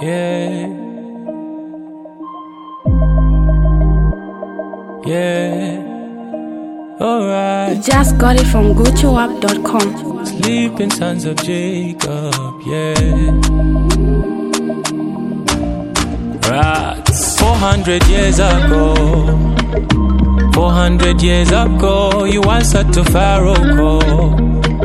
Yeah. Yeah. Alright. Just got it from GoToUp.com. Sleeping sons of Jacob. Yeah. Rats. 400 years ago. 400 years ago, you answered to Pharaoh call.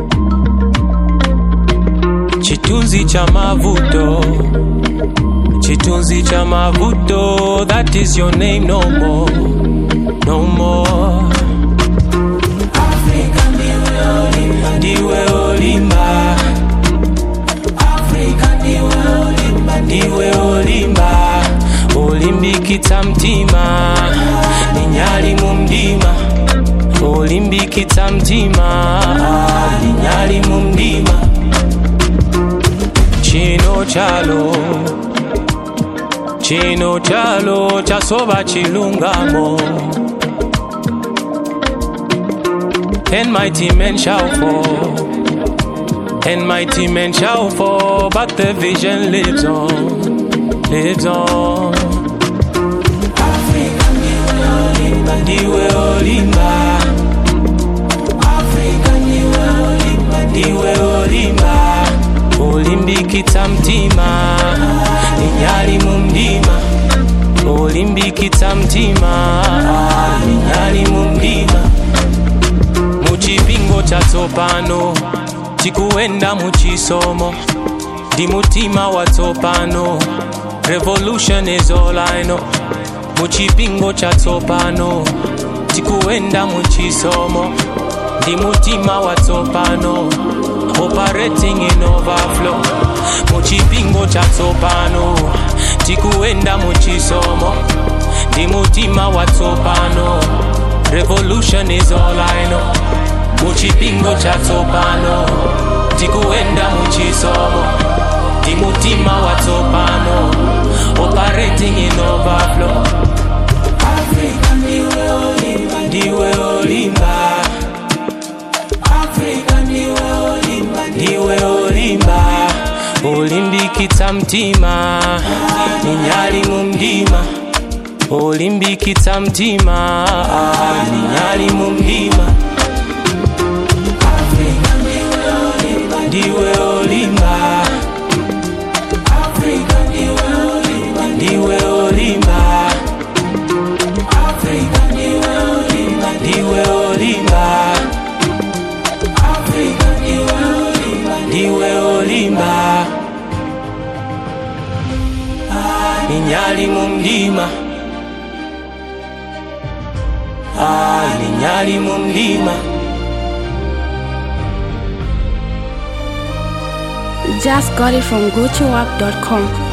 Chitunzi cha mavuto. Chitunzi cha mavuto. That is your name no more. No more. ndiwe olimba ndiwe olimba olimbikitsa mtima ninyali mu mdima olimbikitsa mtima ninyali mu mdima chino chalo chino chalo chasoba chilungamo and mighty men shall fall. And mighty men shall fall, but the vision lives on, lives on. Ndiwe olimba, ndiwe olimba, olimbikitsa mtima, ninyali mu mdima, olimbikitsa mtima, ninyali mu mdima. muchipingo chatsopano tikuenda muchisomo ndi mutima watsopano revolution is all I know muchipingo chatsopano tikuenda muchisomo ndi mutima watsopano operating in overflow muchipingo chatsopano tikuenda muchisomo ndi mutima watsopano revolution is all I know muchipingo chatsopano tikuenda muchisomo ndi mutima watsopano operating in overflow Africa ndiwe olimba ndiwe olimba Africa ndiwe olimba ndiwe olimba olimbikitsa mtima ninyali mu mdima olimbikitsa mtima ninyali mu mdima ndiwe olimba ndiwe olimba ndiwe olimba ndiwe olimba ninyali mu mdima Ah, ninyali mu mdima Just got it from GoToUp.com.